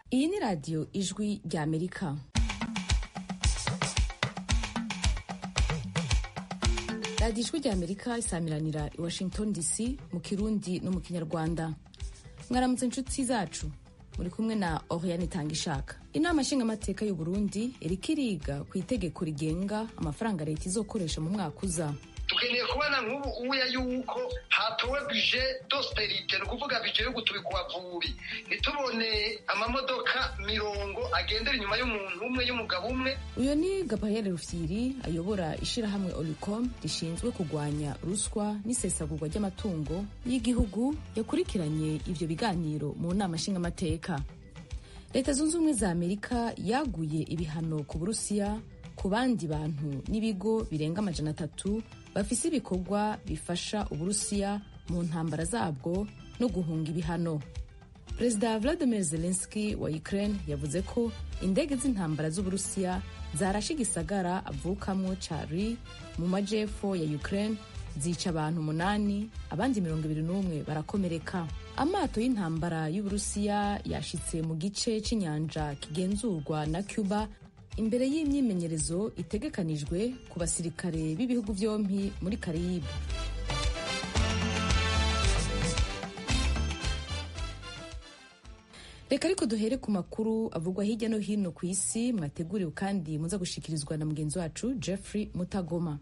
iyi ni radiyo ijwi rya amerika radiyo ijwi rya amerika isamiranira i washington dc mu kirundi no mu kinyarwanda mwaramutse inshuti zacu muri kumwe na oriane itanga ishaka inama nshingamateka y'u burundi iriko iriga ku itegeko rigenga amafaranga leta izokoresha mu mwaka uza tukeneye kubona nk'ubu uya yuko hatowe bije dosperite ni ukuvuga bije yo gutubika ubavubi ntitubone amamodoka mirongo agendera inyuma y'umuntu umwe y'umugabo umwe uyu ni gabriel rufyiri ayobora ishirahamwe olicom rishinzwe kurwanya ruswa n'isesagurwa ry'amatungo y'igihugu yakurikiranye ivyo biganiro mu nama nshingamateka leta zunze ubumwe za amerika yaguye ibihano ku burusiya ku bandi bantu n'ibigo birenga amajana atatu bafise ibikorwa bifasha uburusiya mu ntambara zabwo no guhunga ibihano perezida vladimir zelenski wa ukraine yavuze ko indege z'intambara z'uburusiya zarashe igisagara avukamwo cari mu majepfo ya ukraine zica abantu umunani abandi mirongo ibiri n'umwe barakomereka amato y'intambara y'uburusiya yashitse mu gice c'inyanja kigenzurwa na cuba imbere y'imyimenyerezo itegekanijwe ku basirikare b'ibihugu byombi muri karibu reka ariko duhere ku makuru avugwa hirya no hino ku isi mwateguriwe kandi muza gushikirizwa na mugenzi wacu jeffrey mutagoma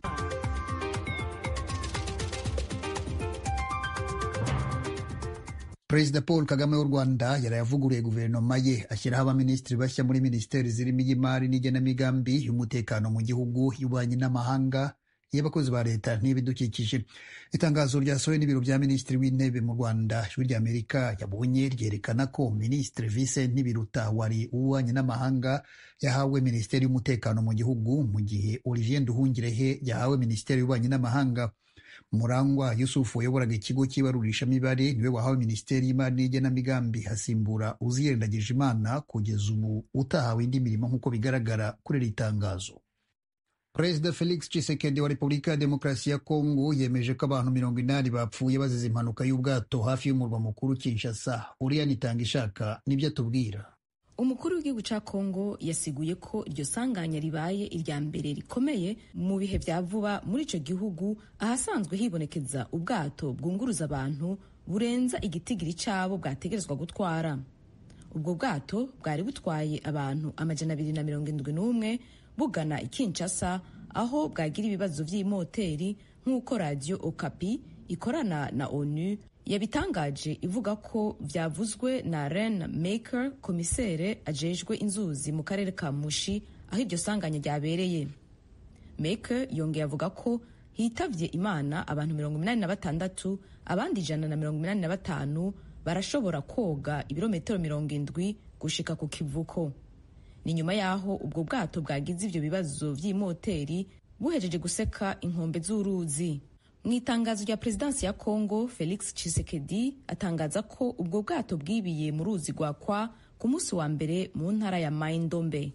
perezida paul kagame w'u rwanda yarayavuguruye guverinoma ye ashyiraho abaminisitiri bashya muri minisiteri zirimo iy'imari n'igenamigambi y'umutekano mu gihugu y'ububanyi n'amahanga y'abakozi ba leta n'ibidukikije itangazo ryasohowe n'ibiro bya minisitiri w'intebe mu rwanda ijwi rya amerika yabonye ryerekana ko minisitiri vincent ntibiruta wari uw'ububanyi n'amahanga yahawe minisiteri y'umutekano mu gihugu mu gihe olivier nduhungirehe yahawe minisiteri y'ububanyi n'amahanga murangwa yusufu wayoboraga ikigo cy'ibarurishamibare niwe wahawe minisiteri y'imari n'igenamigambi hasimbura uziyendagije imana kugeza ubu utahawe indi mirimo nk'uko bigaragara kuri iri tangazo perezida felix tshisekedi wa repubulika ya demokarasi ya kongo yemeje ko abantu mirongo inani bapfuye bazize impanuka y'ubwato hafi y'umurwa mukuru kinshasa uriya nitanga ishaka nibyo atubwira umukuru w'igihugu cya kongo yasiguye ko iryo sanganya ribaye irya mbere rikomeye mu bihe bya vuba muri icyo gihugu ahasanzwe hibonekeza ubwato bwunguruza abantu burenza igitigiri cyabo bwategerezwa gutwara ubwo bwato bwari butwaye abantu amajana abiri na mirongo indwi n'umwe bugana i Kinshasa aho bwagira ibibazo by'imoteri nk'uko radiyo okapi ikorana na onu yabitangaje ivuga ko byavuzwe na ren maker komisere ajejwe inzuzi mu karere ka mushi aho iryo sanganya ryabereye maker yongeye avuga ko hitavye imana abantu mirongo inani na batandatu abandi ijana na mirongo inani na batanu barashobora koga ibirometero mirongo indwi gushika ku kivuko ni nyuma y'aho ubwo bwato bwagize ivyo bibazo vy'imoteri buhejeje guseka inkombe z'uruzi mu itangazo rya perezidansi ya congo felix tshisekedi atangaza ko ubwo bwato bwibiye mu ruzi rwa kwa ku munsi wa mbere mu ntara ya maindombe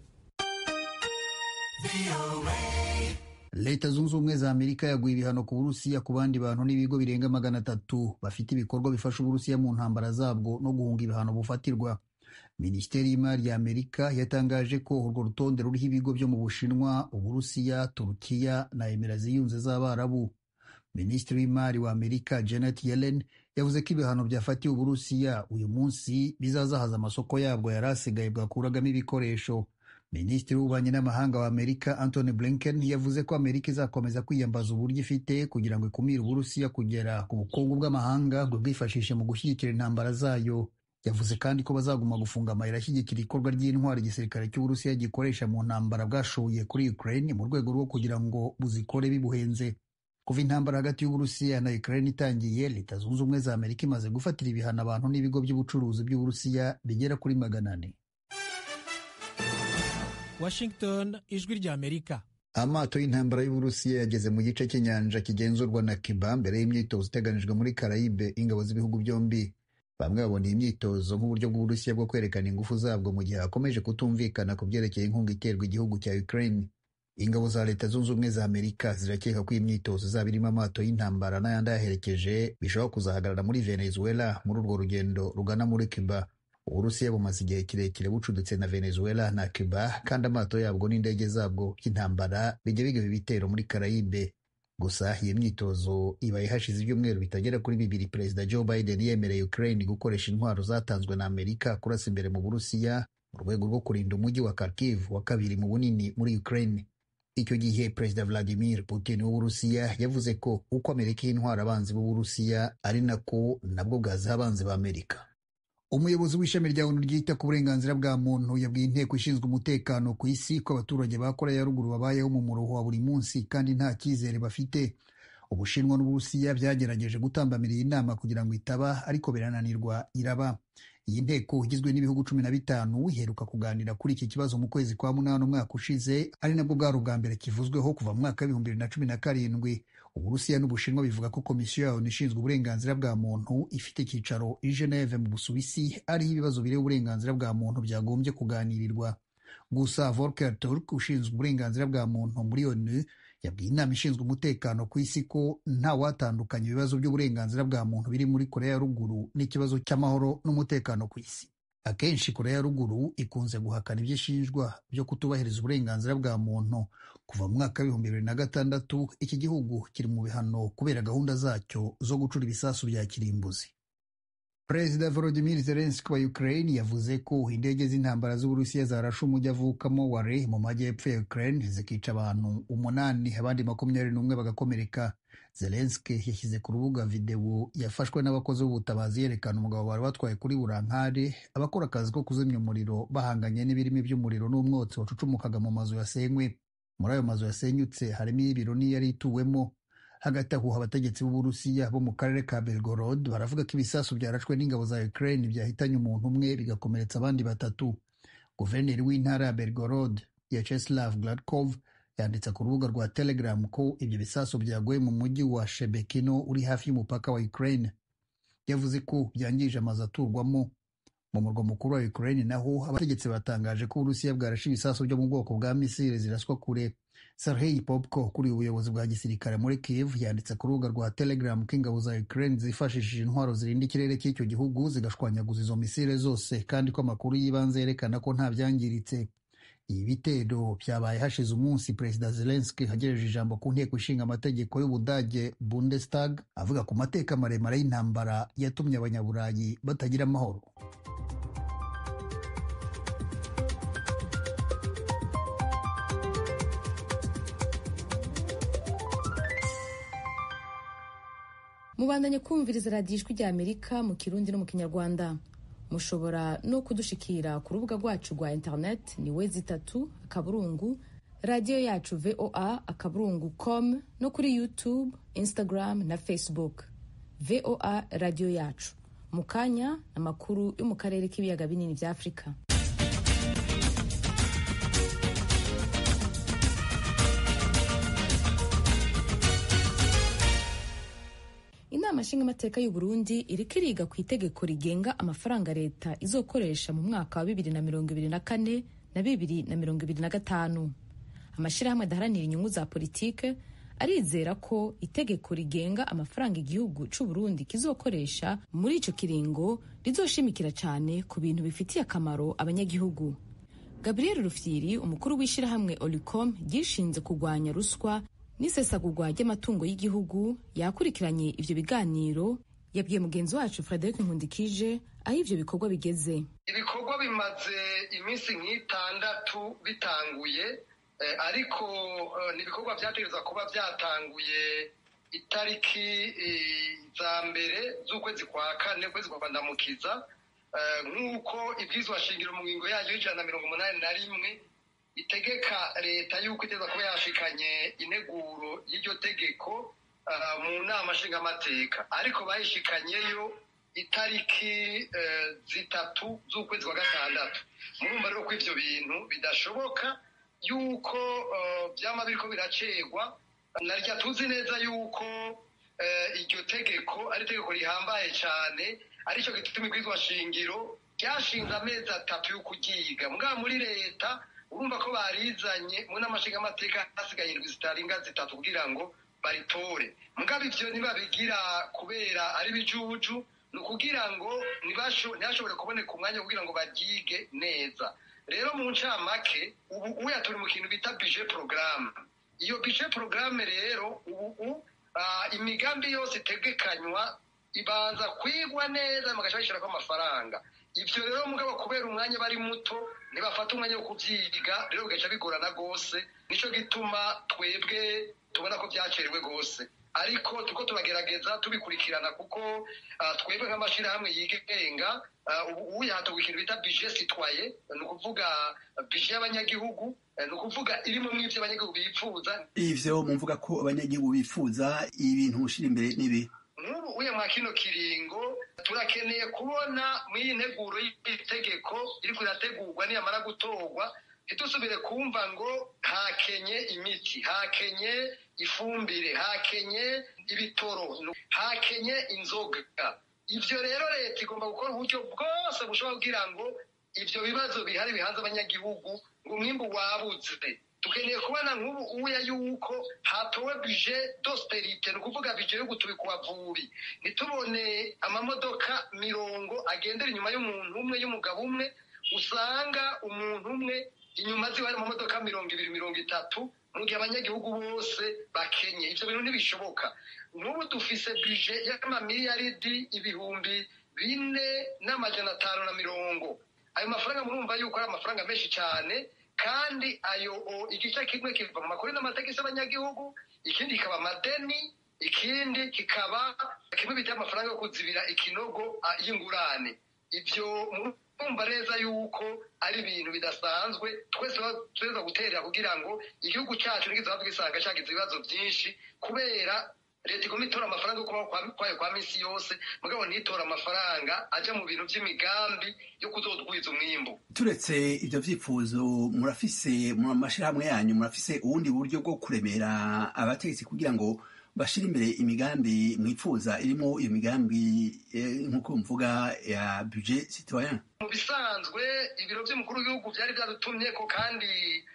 leta zunze ubumwe za amerika yaguye ibihano ku burusiya ku bandi bantu n'ibigo birenga magana atatu bafite ibikorwa bifasha uburusiya mu ntambara zabwo no guhunga ibihano bufatirwa minisiteri y'imari ya amerika yatangaje ko urwo rutonde ruriho ibigo byo mu bushinwa uburusiya turukiya na emera ziyunze z'abarabu minisitiri w'imari wa amerika janet yellen yavuze ko ibihano byafatiwe uburusiya uyu munsi bizazahaza amasoko yabwo yari asigaye bwakuragamo ibikoresho minisitiri w'ububanyi n'amahanga wa amerika antony blinken yavuze ko amerika izakomeza kwiyambaza uburyo ifite kugira ngo ikumire uburusiya kugera ku bukungu bw'amahanga ngo bwifashishe mu gushyigikira intambara zayo yavuze kandi ko bazaguma gufunga amayira ashyigikira ikorwa ry'intwari igisirikare cy'uburusiya gikoresha mu ntambara bwashoye kuri ukraine mu rwego rwo kugira ngo buzikore bibuhenze kuva intambara hagati y'uburusiya na ukraine itangiye leta zunze ubumwe za amerika imaze gufatira ibihano abantu n'ibigo by'ubucuruzi by'uburusiya bigera kuri magana ane washington ijwi rya amerika amato y'intambara y'uburusiya yageze mu gice cy'inyanja kigenzurwa na cuba mbere y'imyitozo iteganijwe muri karayibe ingabo z'ibihugu byombi bamwe babona iyi myitozo nk'uburyo bw'uburusiya bwo kwerekana ingufu zabwo mu gihe hakomeje kutumvikana ku byerekeye inkunga iterwa igihugu cya ukraine ingabo za leta zunze ubumwe za amerika zirakeka ko iyi myitozo izaba irimo amato y'intambara n'ayandi ayaherekeje bishobora kuzahagarara muri venezuela muri urwo rugendo rugana muri cuba uburusiya bumaze igihe kirekire bucuditse na venezuela na cuba kandi amato yabwo n'indege zabwo by'intambara bijya bigaba ibitero muri karayibe gusa iyo myitozo ibaye hashize ibyumweru bitagera kuri bibiri perezida joe biden yemereye ukraine gukoresha intwaro zatanzwe na amerika kurasa imbere mu burusiya mu rwego rwo kurinda umujyi wa kharkiv wa kabiri mu bunini muri ukraine icyo gihe perezida vladimir putin w'uburusiya yavuze ko uko amerika y'intwara abanzi b'uburusiya ari nako nabwo bwaziha abanzi ba amerika umuyobozi w'ishami rya onu ryita ku burenganzira bwa muntu yabwiye inteko ishinzwe umutekano ku isi ko abaturage ba koreya ya ruguru babayeho mu muruho wa buri munsi kandi nta cyizere bafite ubushinwa n'uburusiya byagerageje gutambamira iyi nama kugira ngo itaba ariko birananirwa iraba iyi nteko igizwe n'ibihugu cumi na bitanu iheruka kuganira kuri iki kibazo mu kwezi kwa munani umwaka ushize ari nabwo bwari ubwa mbere kivuzweho kuva mu mwaka w'ibihumbi bibiri na cumi na karindwi uburusiya n'ubushinwa bivuga ko komisiyo yayo ishinzwe uburenganzira bwa muntu ifite icyicaro i geneve mu busuwisi ariho ibibazo bireba uburenganzira bwa muntu byagombye kuganirirwa gusa volker turk ushinzwe uburenganzira bwa muntu muri onu yabwiye inama ishinzwe umutekano ku isi ko nta watandukanya ibibazo by'uburenganzira bwa muntu biri muri korea ya ruguru n'ikibazo cy'amahoro n'umutekano ku isi akenshi korea ya ruguru ikunze guhakana ibyo ishinjwa byo kutubahiriza uburenganzira bwa muntu kuva mu mwaka w'ibihumbi bibiri na gatandatu iki gihugu kiri mu bihano kubera gahunda zacyo zo gucura ibisasu bya kirimbuzi perezida volodimir zelenski wa ukraine yavuze ko indege z'intambara z'uburusiya zarashe umujyi avukamo ware mu majyepfo ya ukraine zikica abantu umunani abandi makumyabiri n'umwe bagakomereka zelenski yashyize ku rubuga videwo yafashwe n'abakozi b'ubutabazi yerekana umugabo bari batwaye kuri burankare abakora akazi ko kuzimya umuriro bahanganye n'ibirimi by'umuriro n'umwotsi wacucumukaga mu mazu yasenywe muri ayo mazu yasenyutse harimo iy'ibiro n'iyari ituwemo hagati aho abategetsi b'uburusiya bo mu karere ka belgorod baravuga ko ibisasu byarashwe n'ingabo za ukraine byahitanye umuntu umwe bigakomeretsa abandi batatu guverineri w'intara ya belgorod yacheslav gladkov yanditse ku rubuga rwa telegram ko ibyo bisasu byaguye mu mujyi wa shebekino uri hafi y'umupaka wa ukraine yavuze ko byangije amazu aturwamo mu murwa mukuru wa ukraine naho abategetsi batangaje ko uburusiya bwarashe ibisasu byo mu bwoko bwa misile ziraswa kure Sergei Popko kuri ubuyobozi bwa gisirikare muri Kiev yanditse ku rubuga rwa Telegram ko ingabo za Ukraine zifashishije intwaro zirinda ikirere cy'icyo gihugu zigashwanyaguza izo misile zose kandi ko amakuru y'ibanze yerekana ko nta byangiritse ibi bitero byabaye hashize umunsi perezida Zelensky agejeje ijambo ku nteko ishinga amategeko y'Ubudage Bundestag avuga ku mateka maremare y'intambara yatumye abanyaburayi batagira amahoro mubandanye kumviriza radiyo ijwi rya amerika mu kirundi no mu kinyarwanda mushobora no kudushikira ku rubuga rwacu rwa interineti ni we zitatu akaburungu radiyo yacu voa akaburungu com no kuri youtube instagram na facebook voa radiyo yacu mu kanya amakuru yo mu karere k'ibiyaga binini bya afurika inama nshingamateka y'u Burundi iriko iriga ku itegeko rigenga amafaranga leta izokoresha mu mwaka wa bibiri na mirongo ibiri na kane na bibiri na mirongo ibiri na gatanu amashyirahamwe adaharanira inyungu za politike arizera ko itegeko rigenga amafaranga igihugu c'u Burundi kizokoresha muri ico kiringo rizoshimikira cyane ku bintu bifitiye akamaro abanyagihugu gabriel rufyiri umukuru w'ishyirahamwe olicom ryishinze kurwanya ruswa n'isesagurwa ry'amatungo y'igihugu yakurikiranye ivyo biganiro yabwiye mugenzi wacu frederic nkundikije aho ivyo bikorwa bigeze ibikorwa bimaze iminsi nk'itandatu bitanguye ariko ni ibikorwa byategereza kuba byatanguye itariki za mbere z'ukwezi kwa kane ukwezi kwa kwandamukiza nk'uko ibwizwa shingiro mu ngingo yayo y'ijana na mirongo umunani na rimwe itegeka leta y'uko iteza kuba yashikanye integuro y'iryo tegeko mu nama nshingamateka ariko bayishikanyeyo itariki zitatu z'ukwezi kwa gatandatu murumva rero ko ivyo bintu bidashoboka yuko byama biriko biracegwa narya tuzi neza yuko iryo tegeko ari itegeko rihambaye cyane aricyo gituma ibwizwa shingiro ryashinze amezi atatu yo kuryiga mugabo muri leta urumva ko barizanye mu nama nshingamateka hasigaye indwi zitarenga zitatu kugira ngo baritore mugabo ivyo ntibabigira kubera ari bijuju ni ukugira ngo ntihashobore kuboneka umwanya kugira ngo baryige neza rero mu ncamake ubu uya turi mu kintu bita bije porogaramu iyo bije porogaramu rero ubu imigambi yose itegekanywa ibanza kwigwa neza bagaca bashyirako amafaranga ibyo rero mugabo kubera umwanya bari muto ntibafata umwanya wo kubyiga rero bigaca bigorana rwose nicyo gituma twebwe tubona ko byakerewe rwose ariko turiko turagerageza tubikurikirana kuko twebwe nk'amashyirahamwe yigenga ubu yahatowe ikintu bita bije sitwaye ni ukuvuga bije y'abanyagihugu ni ukuvuga irimo mw'ibyo abanyagihugu bifuza ivyo mumvuga ko abanyagihugu bifuza ibintu mushira imbere n'ibi nk'ubu uye mwa kino kiringo turakeneye kubona mw'iyi nteguro y'itegeko iriko irategurwa niyamara gutorwa ntidusubire kumva ngo hakenye imiti hakenye ifumbire hakenye ibitoro hakenye inzoga ivyo rero leta igomba gukora uburyo bwose bushobora kugira ngo ivyo bibazo bihari bihanze abanyagihugu ngo umwimbu wabuze dukeneye kubona nk'ubu uya yuko hatowe bije dosterite ni ukuvuga bije yo gutubika ubavubi ntitubone amamodoka mirongo agendera inyuma y'umuntu umwe y'umugabo umwe usanga umuntu umwe inyuma ziwe hari amamodoka mirongo ibiri mirongo itatu mu gihe abanyagihugu bose bakenye ivyo bintu ntibishoboka n'ubu dufise bije y'amamiliyaridi ibihumbi bine n'amajana atanu na mirongo ayo mafaranga murumva yuko ari amafaranga menshi cyane kandi ayo igice kimwe kiva mu makuru n'amategeko y'abanyagihugu ikindi kikaba amadeni ikindi kikaba kimwe bita amafaranga yo kuzibira ikinogo y'ingurane ivyo kumva neza yuko ari ibintu bidasanzwe twese tuza guterera kugira ngo igihugu cyacu ntigize gisanga cyagize ibibazo byinshi kubera leta igomba itora amafaranga yo kubaho kwayo kwa minsi yose mugabo ntitora amafaranga ajya mu bintu by'imigambi yo kuzodwiza umwimbu turetse ivyo vyifuzo murafise mu mashirahamwe yanyu murafise ubundi buryo bwo kuremera abategetsi kugira ngo bashira imbere imigambi mwifuza irimo iyo migambi nk'uko mvuga ya budget citoyen mu bisanzwe ibiro by'umukuru w'igihugu byari byadutumye ko kandi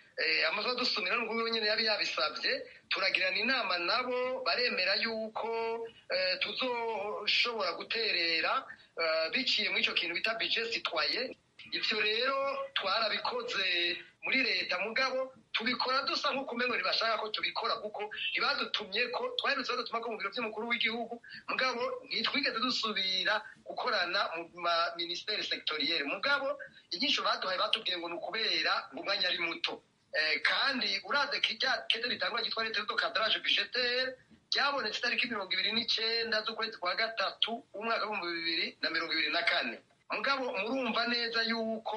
amazu adusumira n'ubwo nyine yari yabisabye turagirana inama nabo baremera yuko tuzoshobora guterera biciye muri icyo kintu bita budget citoyen ivyo rero twarabikoze muri leta mugabo tubikora dusa nk'uko umengo ntibashaka ko tubikora kuko ntibadutumye ko twaherutse badutuma ko mu biro by'umukuru w'igihugu mugabo ntitwigeze dusubira gukorana mu ma minisiteri sectoriere mugabo inyisho baduhaye batubwiye ngo ni ukubera ngo umwanya ari muto kandi uraze kirya kete ritangwa ryitwa leta do cadrage budgetaire ryabonetse itariki mirongo ibiri n'icenda z'ukwezi kwa gatatu umwaka w'ibihumbi bibiri na mirongo ibiri na kane mugabo murumva neza yuko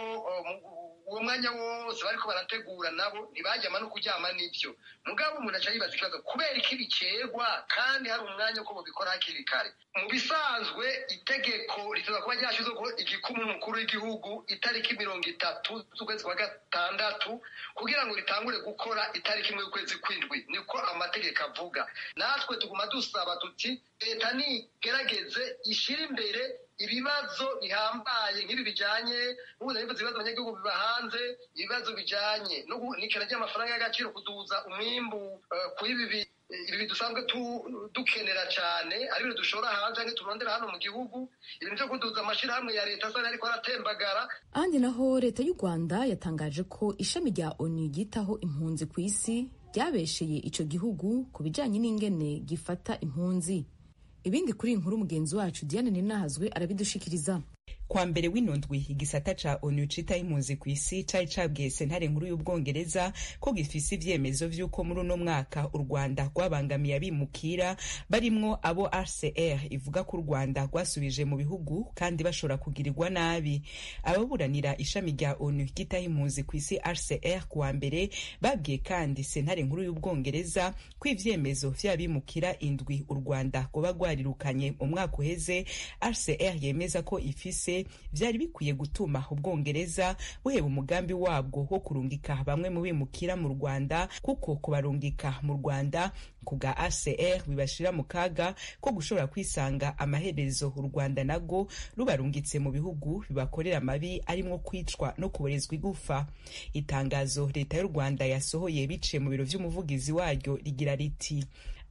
uwo mwanya wose bariko barategura nabo ntibajyama no kuryama n'ibyo mugabo umuntu aca yibaza ikibazo kubera iki bicegwa kandi hari umwanya uko mubikora hakiri kare mu bisanzwe itegeko rituza kuba ryashyizweho igikumu umukuru w'igihugu itariki mirongo itatu z'ukwezi kwa gatandatu kugira ngo ritangure gukora itariki imwe y'ukwezi kw'indwi niko amategeko avuga natwe tuguma dusaba tuti leta nigerageze ishyire imbere ibibazo bihambaye nk'ibi bijanye n'ubu nabivuze ibibazo abanyagihugu biba hanze ibibazo bijanye n'ikena ry'amafaranga y'agaciro kuduza umwimbu kuri ibi ibi dusanzwe dukenera cyane ari ibintu dushora hanze canke turondera hano mu gihugu ibintu vyo kuduza amashirahamwe ya leta asa ariko aratembagara ahandi naho leta y'u rwanda yatangaje ko ishami rya onu ryitaho impunzi ku isi ryabesheye ico gihugu ku bijanye n'ingene gifata impunzi ibindi kuri inkuru mugenzi wacu diane ninahazwe arabidushikiriza kwa mbere w'inundwi igisata ca onu citaho impunzi ku isi cari cabwiye sentare nkuru y'ubwongereza ko gifise ivyemezo vy'uko muri uno mwaka u rwanda rwabangamiye abimukira barimwo abo rcr ivuga ko u rwanda rwasubije mu bihugu kandi bashobora kugirirwa nabi ababuranira ishami rya onu ryitaho impunzi ku isi rcr kuwa mbere babwiye kandi sentare nkuru y'ubwongereza ko ivyemezo vy'abimukira indwi u rwanda rwoba rwarirukanye mu mwaka uheze rcr yemeza ko ifise vyari bikwiye gutuma ubwongereza buheba umugambi wabwo wo kurungika bamwe mu bimukira mu rwanda kuko kubarungika mu rwanda ku bwa acr bibashira mu kaga ko gushobora kwisanga amaherezo u rwanda nago rubarungitse mu bihugu bibakorera amabi arimwo kwicwa no kuborezwa igufa itangazo leta y'u rwanda yasohoye biciye mu biro vy'umuvugizi waryo rigira riti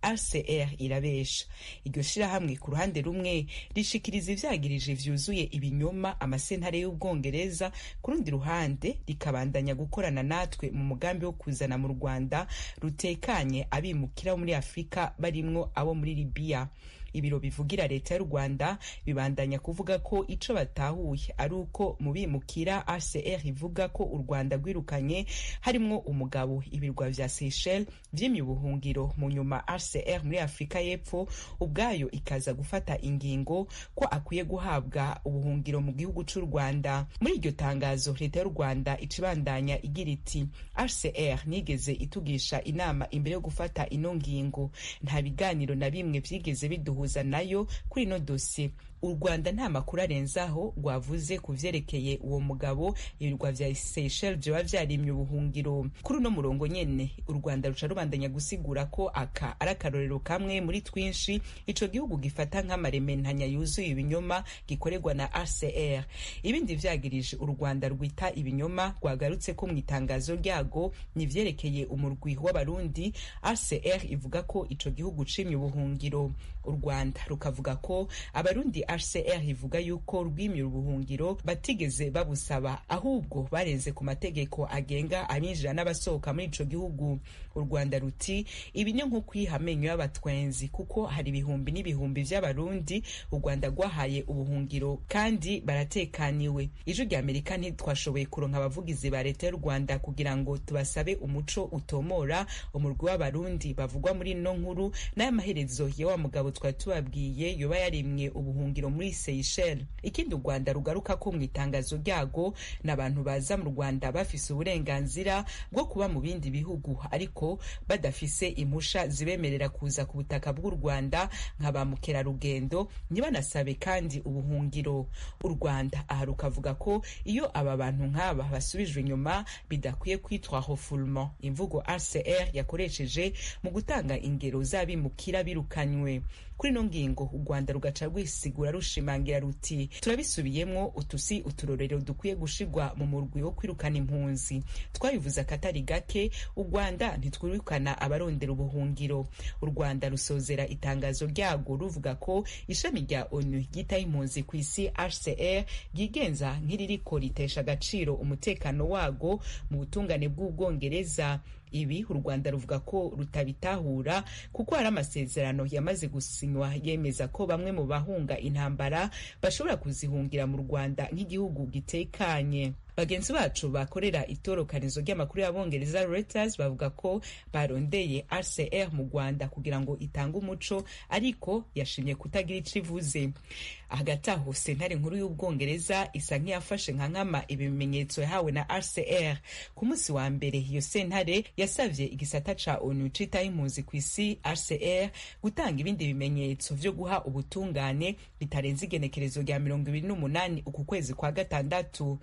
rcr irabesha iryo shirahamwe ku ruhande rumwe rishikiriza ivyagirije vyuzuye ibinyoma amasentare y'ubwongereza ku rundi ruhande rikabandanya gukorana natwe mu mugambi wo kuzana mu rwanda rutekanye abimukira bo muri afurika barimwo abo muri libiya ibiro bivugira leta y'u rwanda bibandanya kuvuga ko ico batahuye ari uko mu bimukira rcr ivuga ko u rwanda rwirukanye harimwo umugabo ibirwa vya seychelles vyimye ubuhungiro mu nyuma rcr muri afurika y'epfo ubwayo ikaza gufata ingingo ko akwiye guhabwa ubuhungiro mu gihugu c'u rwanda muri iryo tangazo leta y'u rwanda icibandanya igira iti rcr nigeze itugisha inama imbere yo gufata ino ngingo nta biganiro na bimwe vyigeze biduha guhuza nayo kuri ino dosiye u rwanda nta makuru arenzaho rwavuze ku vyerekeye uwo mugabo ibirwa vya seychelles vyoba vyarimye ubuhungiro kuri uno murongo nyene u rwanda ruca rubandanya gusigura ko aka ari akarorero kamwe muri twinshi ico gihugu gifata nk'amarementanya yuzuye ibinyoma gikorerwa na rcr ibindi vyagirije u rwanda rwita ibinyoma rwagarutse ko mu itangazo ryago ni vyerekeye umurwi w'abarundi rcr ivuga ko ico gihugu cimye ubuhungiro u rwanda rukavuga ko abarundi hcr ivuga yuko rwimye ubuhungiro batigeze babusaba ahubwo barenze ku mategeko agenga abinjira n'abasohoka muri ico gihugu u rwanda ruti ibi ni nko kwiha amenyo y'abatwenzi kuko hari ibihumbi n'ibihumbi vy'abarundi u rwanda rwahaye ubuhungiro kandi baratekaniwe ijwi rya amerika ntitwashoboye kuronka abavugizi ba leta y'u rwanda kugira ngo tubasabe umuco utomora umurwi w'abarundi bavugwa muri ino nkuru n'ay'amaherezo ya wa mugabo twari tubabwiye yoba yarimwe ubuhungiro muri Seychelles ikindi u Rwanda rugaruka ko mu itangazo ryago n'abantu baza mu Rwanda bafise uburenganzira bwo kuba mu bindi bihugu ariko badafise impusha zibemerera kuza ku butaka bw'u Rwanda nka ba mukerarugendo ntibanasabe kandi ubuhungiro u Rwanda aha rukavuga ko iyo aba bantu nk'aba basubijwe inyuma bidakwiye kwitwa refoulement imvugo RCR yakoresheje mu gutanga ingero z'abimukira birukanywe kuri ino ngingo u rwanda rugaca rwisigura rushimangira ruti turabisubiyemwo utusi uturorero dukwiye gushirwa mu murwi wo kwirukana impunzi twabivuze akatari gake u rwanda ntitwirukana abarondera ubuhungiro u rwanda rusozera itangazo ryago ruvuga ko ishami rya onu ryitaho impunzi ku isi hcr ryigenza nk'iririko ritesha agaciro umutekano wago mu butungane bw'ubwongereza ibi u rwanda ruvuga ko rutabitahura kuko hari amasezerano yamaze gusinywa yemeza ko bamwe mu bahunga intambara bashobora kuzihungira mu rwanda nk'igihugu gitekanye bagenzi bacu bakorera itorokanizo ry'amakuru y'abongereza Reuters bavuga ko barondeye RCR mu Rwanda kugira ngo itange umuco ariko yashimye kutagira ico ivuze hagati aho sentare nkuru y'ubwongereza isa nk'iyafashe nka nkama ibimenyetso yahawe na RCR ku munsi wa mbere iyo sentare yasavye igisata ca ONU citaho impunzi ku isi RCR gutanga ibindi bimenyetso vyo guha ubutungane bitarenze igenekerezo rya mirongo ibiri n'umunani uku kwezi kwa gatandatu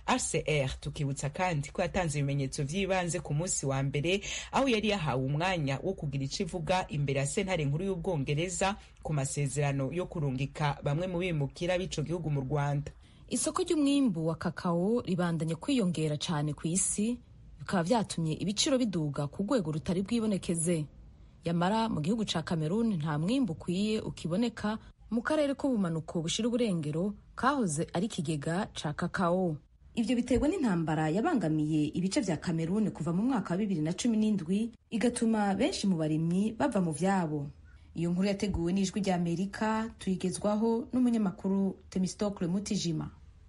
RCR tukibutsa kandi ko yatanze ibimenyetso vy'ibanze ku munsi wa mbere aho yari yahawe umwanya wo kugira ico ivuga imbere ya sentare nkuru y'ubwongereza ku masezerano yo kurungika bamwe mu bimukira b'ico gihugu mu Rwanda isoko ry'umwimbu wa kakao ribandanye kwiyongera cyane ku isi bikaba vyatumye ibiciro biduga ku rwego rutari bwibonekeze yamara mu gihugu ca Cameroon nta mwimbu ukwiye ukiboneka mu karere k'ubumanuko bushira uburengero kahoze ari ikigega ca kakao ivyo biterwa n'intambara yabangamiye ibice vya Cameroon kuva mu mwaka wa bibiri na cumi n'indwi igatuma benshi mu barimyi bava mu vyabo iyo nkuru yateguwe n'ijwi rya amerika tuyigezwaho n'umunyamakuru temistokle mutijima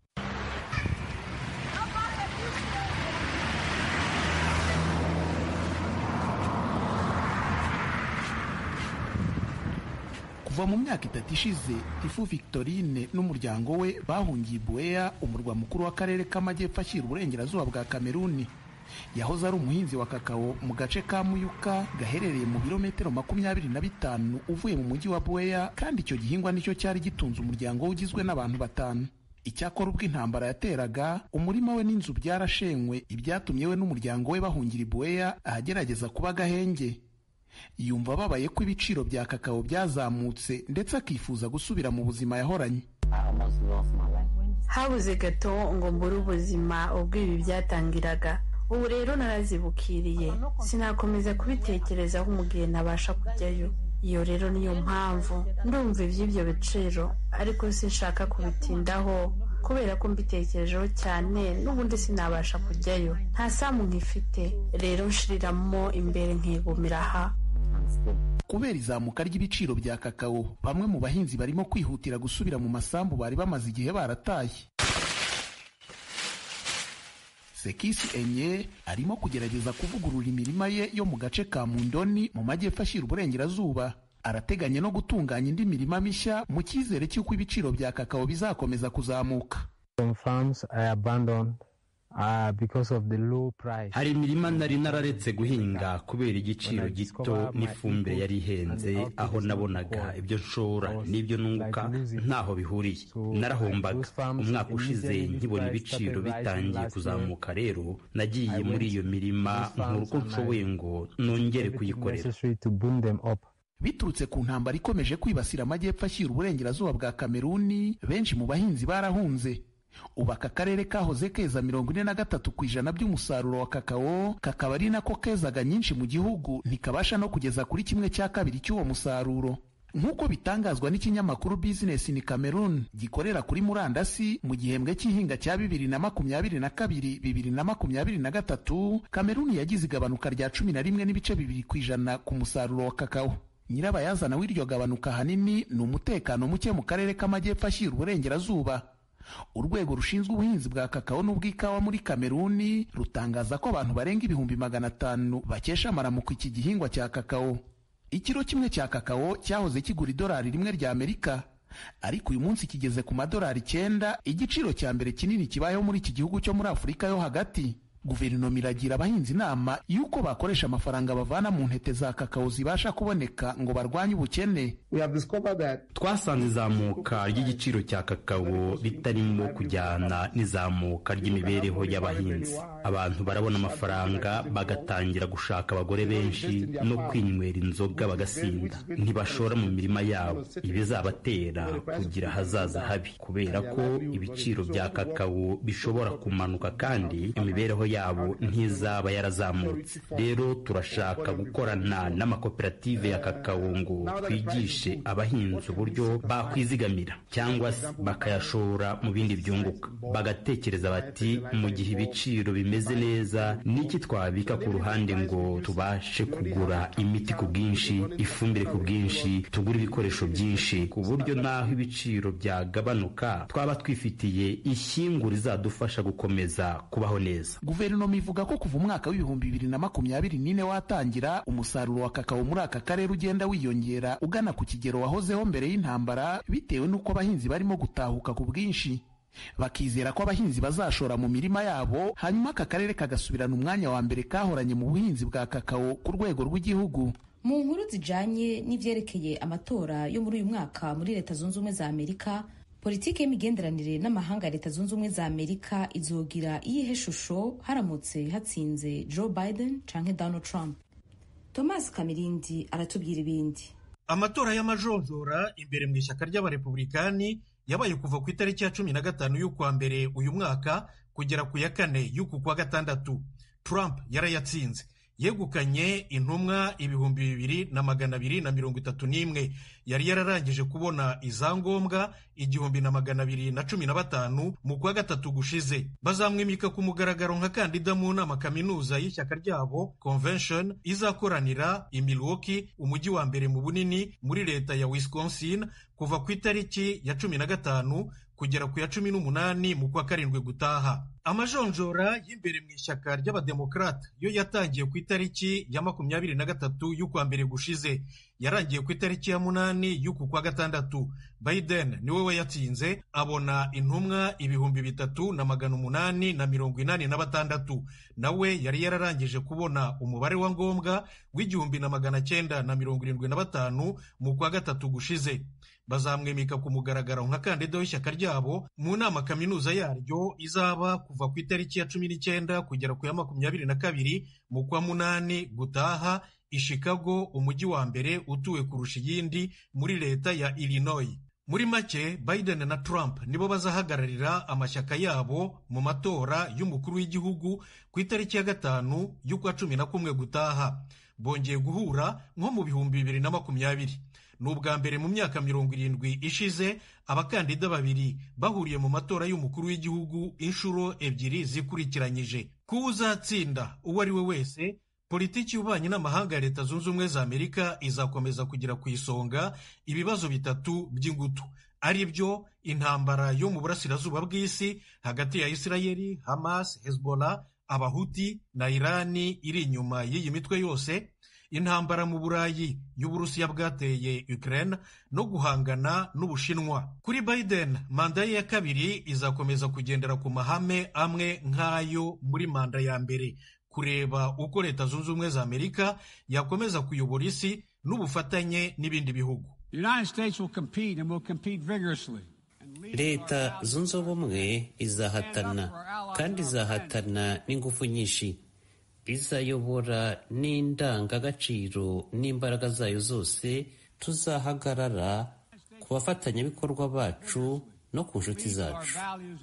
kuva mu myaka itatu ishize ifu victorine n'umuryango we bahungiye bueya umurwa mukuru w'akarere k'amajyepfo ashyira uburengerazuba bwa kameruni yahoze ari umuhinzi wa kakao mu gace ka muyuka gaherereye mu birometero makumyabiri na bitanu uvuye mu mujyi wa bueya kandi icyo gihingwa nicyo cyari gitunze umuryango we ugizwe n'abantu batanu icyakora ubwo intambara yateraga umurima we n'inzu byarashenywe ibyatumye we n'umuryango we bahungira i bueya ahagerageza kuba agahenge yumva ababaye ko ibiciro bya kakao byazamutse ndetse akifuza gusubira mu buzima yahoranye habuze gato ngo mbure ubuzima ubwo ibi byatangiraga ubu rero narazibukiriye sinakomeza kubitekerezaho mu gihe ntabasha kujyayo iyo rero niyo mpamvu ndumva iby'ibyo biciro ariko sinshaka kubitindaho kubera ko mbitekerejeho cyane n'ubundi sinabasha kujyayo nta samu nkifite rero nshiriramo imbere nkigumira aha kubera izamuka ry'ibiciro bya kakao bamwe mu bahinzi barimo kwihutira gusubira mu masambu bari bamaze igihe barataye sekisi enye arimo kugerageza kuvugurura imirima ye yo mu gace ka mundoni mu majyepfo ashyira uburengerazuba arateganya no gutunganya indi mirima mishya mu cyizere cy'uko ibiciro bya kakao bizakomeza kuzamuka hari imirima nari nararetse guhinga kubera igiciro gito n'ifumbire yari ihenze aho nabonaga ibyo nshora n'ibyo nunguka ntaho bihuriye narahombaga umwaka ushize nkibona ibiciro bitangiye kuzamuka rero nagiye muri iyo mirima nkura uko nshoboye ngo nongere kuyikorera biturutse ku ntambara ikomeje kwibasira amajyepfo ashyira uburengerazuba bwa kameruni benshi mu bahinzi barahunze ubu aka karere kahoze keza mirongo ine na gatatu ku ijana by'umusaruro wa kakao kakaba ari nako kezaga nyinshi mu gihugu ntikabasha no kugeza kuri kimwe cya kabiri cy'uwo musaruro nk'uko bitangazwa n'ikinyamakuru Business in Cameroon gikorera kuri murandasi mu gihembwe cy'ihinga cya bibiri na makumyabiri na kabiri bibiri na makumyabiri na gatatu Cameroon yagize igabanuka rya cumi na rimwe n'ibice bibiri ku ijana ku musaruro wa kakao nyirabayazana w'iryo gabanuka ahanini ni umutekano muke mu karere k'amajyepfo ashyira uburengerazuba urwego rushinzwe ubuhinzi bwa kakao n'ubw'ikawa muri kameruni rutangaza ko abantu barenga ibihumbi magana atanu bakesha amaramuko iki gihingwa cya kakao ikiro kimwe cya kakao cyahoze kigura idolari rimwe rya amerika ariko uyu munsi kigeze ku madolari icyenda igiciro cya mbere kinini kibayeho muri iki gihugu cyo muri afurika yo hagati guverinoma iragira abahinzi inama y'uko bakoresha amafaranga bavana mu ntete za kakao zibasha kuboneka ngo barwanye ubukene twasanze izamuka ry'igiciro cya kakao ritarimo kujyana n'izamuka ry'imibereho y'abahinzi abantu barabona amafaranga bagatangira gushaka abagore benshi no kwinywera inzoga bagasinda ntibashora mu mirima yabo ibizabatera kugira ahazaza habi kubera ko ibiciro bya kakao bishobora kumanuka kandi imibereho yabo ntizaba yarazamutse rero turashaka gukorana n'amakoperative ya kakao ngo twigishe abahinzi uburyo bakwizigamira cyangwa se bakayashora mu bindi byunguka bagatekereza bati mu gihe ibiciro bimeze neza niki twabika ku ruhande ngo tubashe kugura imiti ku bwinshi ifumbire ku bwinshi tugure ibikoresho byinshi ku buryo n'aho ibiciro byagabanuka twaba twifitiye ishyingu rizadufasha gukomeza kubaho neza guverinoma ivuga ko kuva umwaka w'ibihumbi bibiri na makumyabiri n'ine watangira umusaruro wa kakao muri aka karere ugenda wiyongera ugana ku kigero wahozeho mbere y'intambara bitewe n'uko abahinzi barimo gutahuka ku bwinshi bakizera ko abahinzi bazashora mu mirima yabo hanyuma aka karere kagasubirana umwanya wa mbere kahoranye mu buhinzi bwa kakao ku rwego rw'igihugu mu nkuru zijanye n'ivyerekeye amatora yo muri uyu mwaka muri leta zunze ubumwe za amerika politiki y'imigenderanire n'amahanga ya leta zunze ubumwe za amerika izogira iyihe shusho haramutse hatsinze joe biden canke donald trump thomas kamirindi aratubwira ibindi amatora y'amajonjora imbere mu ishyaka ry'abarepublikani yabaye kuva ku itariki ya cumi na gatanu y'ukwa mbere uyu mwaka kugera ku ya kane y'uku kwa gatandatu trump yarayatsinze yegukanye intumwa ibihumbi bibiri na magana abiri na mirongo itatu n'imwe yari yararangije kubona izangombwa igihumbi na magana abiri na cumi na batanu mu kwa gatatu gushize bazamwimika ku mugaragaro nka kandida mu nama kaminuza y'ishyaka ryabo convention izakoranira i Milwaukee umujyi wa mbere mu bunini muri leta ya Wisconsin kuva ku itariki ya cumi na gatanu kugera ku ya cumi n'umunani mu kwa karindwi gutaha amajonjora y'imbere mu ishyaka ry'abademokarata yo yatangiye ku itariki ya makumyabiri na gatatu y'ukwa mbere gushize yarangiye ku itariki ya munani y'uku kwa gatandatu biden niwe wayatsinze abona intumwa ibihumbi bitatu na magana umunani na mirongo inani na batandatu nawe yari yararangije kubona umubare wa ngombwa w'igihumbi na magana cyenda na mirongo irindwi na batanu mu kwa gatatu gushize bazamwimika ku mugaragaro nka kandida w'ishyaka ryabo mu nama kaminuza yaryo izaba kuva ku itariki ya cumi n'icyenda kugera ku ya makumyabiri na kabiri mu kwa munani gutaha i Chicago umujyi wa mbere utuwe kurusha iyindi muri leta ya Illinois muri make Biden na Trump nibo bazahagararira amashyaka yabo mu matora y'umukuru w'igihugu ku itariki ya gatanu y'ukwa cumi na kumwe gutaha bongeye guhura nko mu bihumbi bibiri na makumyabiri ni ubwa mbere mu myaka mirongo irindwi ishize abakandida babiri bahuriye mu matora y'umukuru w'igihugu inshuro ebyiri zikurikiranyije kuba uzatsinda uwo ari we wese politiki y'ububanyi n'amahanga ya leta zunze ubumwe za amerika izakomeza kugera ku isonga ibibazo bitatu by'ingutu ari byo intambara yo mu burasirazuba bw'isi hagati ya isirayeli hamas hezbollah abahuti na irani iri inyuma y'iyi mitwe yose intambara mu burayi y'uburusiya bwateye ukraine no guhangana n'ubushinwa kuri biden manda ye ya kabiri izakomeza kugendera ku mahame amwe nk'ayo muri manda ya mbere kureba uko leta zunze ubumwe za amerika yakomeza kuyobora isi n'ubufatanye n'ibindi bihugu leta zunze ubumwe izahatana kandi izahatana n'ingufu nyinshi izayobora n'indangagaciro n'imbaraga zayo zose tuzahagarara ku bafatanyabikorwa bacu no ku nshuti zacu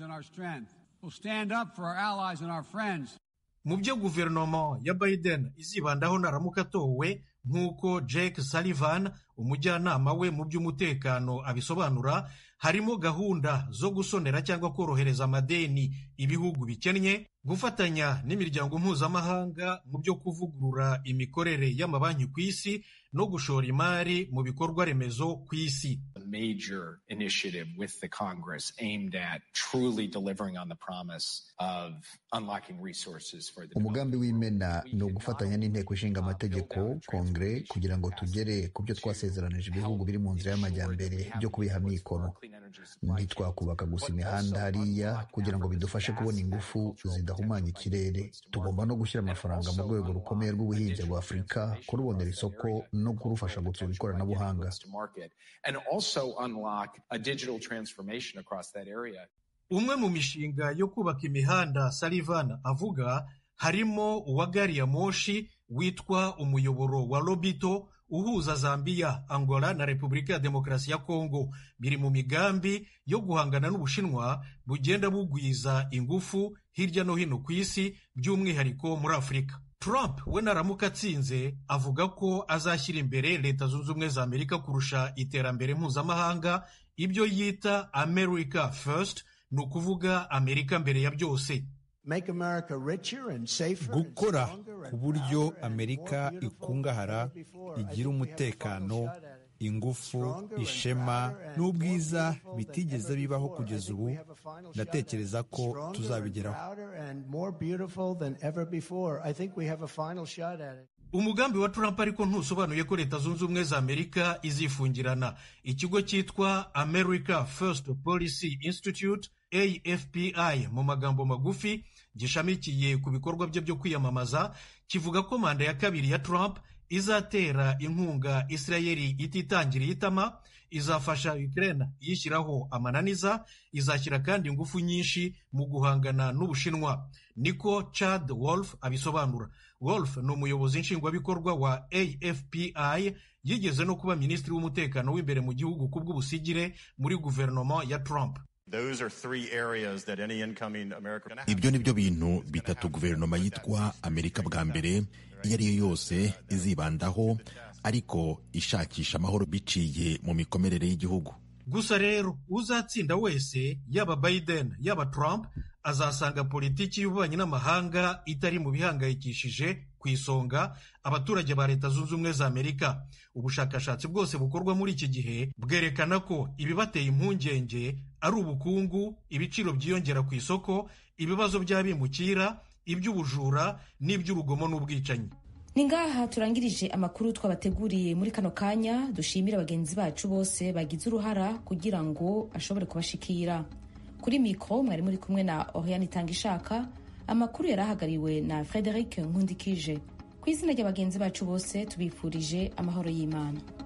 mu byo guverinoma ya biden izibandaho naramuka atowe nk'uko jake sullivan umujyanama we mu by'umutekano abisobanura harimo gahunda zo gusonera cyangwa korohereza amadeni ibihugu bikennye gufatanya n'imiryango mpuzamahanga mu byo kuvugurura imikorere y'amabanki ku isi no gushora imari mu bikorwa remezo ku isi major initiative with the Congress aimed at truly delivering on the promise of unlocking resources for the umugambi w'imena ni ugufatanya n'inteko ishinga amategeko kongere kugira ngo tugere ku byo twasezeranije ibihugu biri mu nzira y'amajyambere byo kubiha mikoro ntitwakubaka gusa imihanda hariya kugira ngo bidufashe kubona ingufu zidahumanya ikirere tugomba no gushyira amafaranga mu rwego rukomeye rw'ubuhinzi rwa afurika kurubonera isoko no kurufasha gutsura ikoranabuhanga umwe mu mishinga yo kubaka imihanda Sullivan avuga harimo uwa gari ya moshi witwa umuyoboro wa lobito uhuza Zambia, Angola na Repubulika ya Demokarasi ya Kongo biri mu migambi yo guhangana n'Ubushinwa bugenda bugwiza ingufu hirya no hino ku isi by'umwihariko muri Afurika. Trump we naramuka atsinze avuga ko azashyira imbere Leta Zunze Ubumwe za Amerika kurusha iterambere mpuzamahanga ibyo yita America First ni ukuvuga Amerika mbere ya byose. gukora ku buryo amerika ikungahara igira umutekano ingufu ishema n'ubwiza bitigeze bibaho kugeza ubu ndatekereza ko tuzabigeraho umugambi wa Trump ariko ntusobanuye ko leta zunze ubumwe za amerika izifungirana ikigo cyitwa america first policy institute afpi mu magambo magufi gishamikiye ku bikorwa bye byo kwiyamamaza kivuga ko manda ya kabiri ya Trump izatera inkunga Isirayeli ititangiriye itama izafasha Ukraine yishyiraho amananiza izashyira kandi ingufu nyinshi mu guhangana n'Ubushinwa niko Chad Wolf abisobanura Wolf ni umuyobozi nshingwabikorwa wa AFPI yigeze no kuba minisitiri w'umutekano w'imbere mu gihugu ku bw'ubusigire muri guverinoma ya Trump ibyo ni byo bintu bitatu guverinoma yitwa amerika bwa mbere iyo ari yo yose izibandaho ariko ishakisha amahoro biciye mu mikomerere y'igihugu gusa rero uzatsinda wese yaba Biden yaba Trump azasanga politiki y'ububanyi n'amahanga itari mu bihangayikishije ku isonga abaturage ba leta zunze ubumwe za amerika ubushakashatsi bwose bukorwa muri iki gihe bwerekana ko ibibateye impungenge ari ubukungu ibiciro byiyongera ku isoko ibibazo by'abimukira iby'ubujura n'iby'urugomo n'ubwicanyi ni ngaha turangirije amakuru twabateguriye muri kano kanya dushimira bagenzi bacu bose bagize uruhara kugira ngo ashobore kubashikira kuri mikoro mwari muri kumwe na oriane itanga ishaka amakuru yari ahagariwe na frederic nkundikije ku izina ry'abagenzi bacu bose tubifurije amahoro y'imana